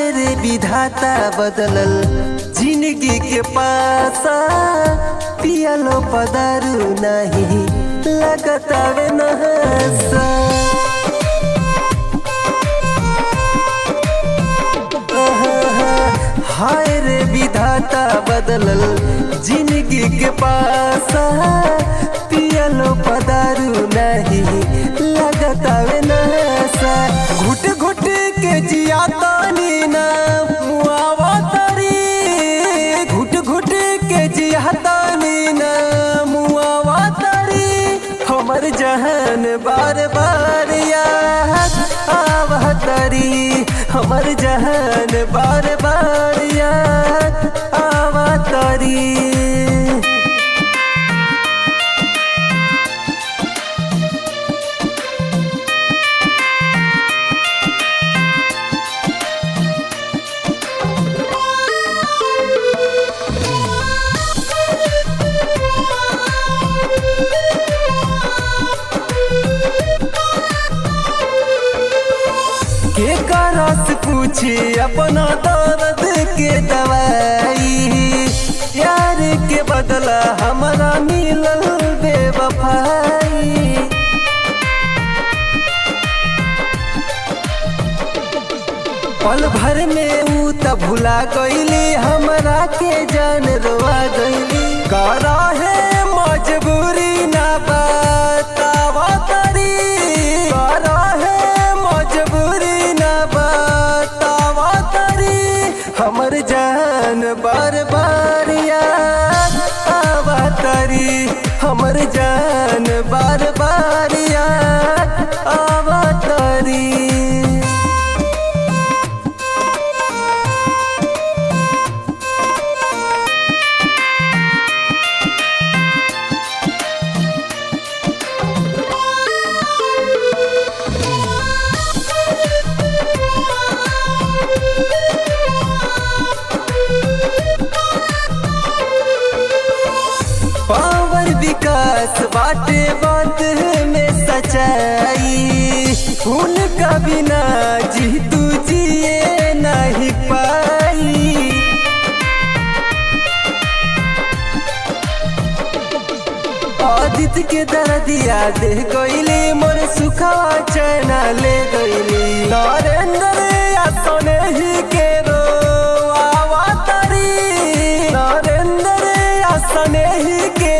रे विधाता बदलल जिंदगी के पासा पियलो पदारू नहीं लगतावे नहसा हाय रे विधाता बदलल जिंदगी के पासा पियलो पदारू नहीं लगतावे नहसा घुट घुट के जिया तानी ना मुआवा तारी घुट घुट के जिया तानी ना मुआवा तारी हमर जहान बार बार याद आवा तारी हमर जहान बार बार याद आवा तारी के करस पूछी अपना दर्द के दवाई यार के बदला हमारा मिलल बेवफाई पल भर में ऊ त भुला गईली हमरा के जान रोआ गईली करा है मजबूरी ना बतावा तरी करा है मजबूरी ना बतावा तरी हमर जान बार बार याद आवा तरी हमर जान बार बार याद आवा तरी पावर विकास बाटे बात में सच्चाई उनका बिना जी तू जिए नहीं पाई आदित्य के दर्दिया दे गईली मोर सुखवा चैना ले गईली नरेंद्र या सोने ही के रो आवा तारी नरेंद्र या सोने ही के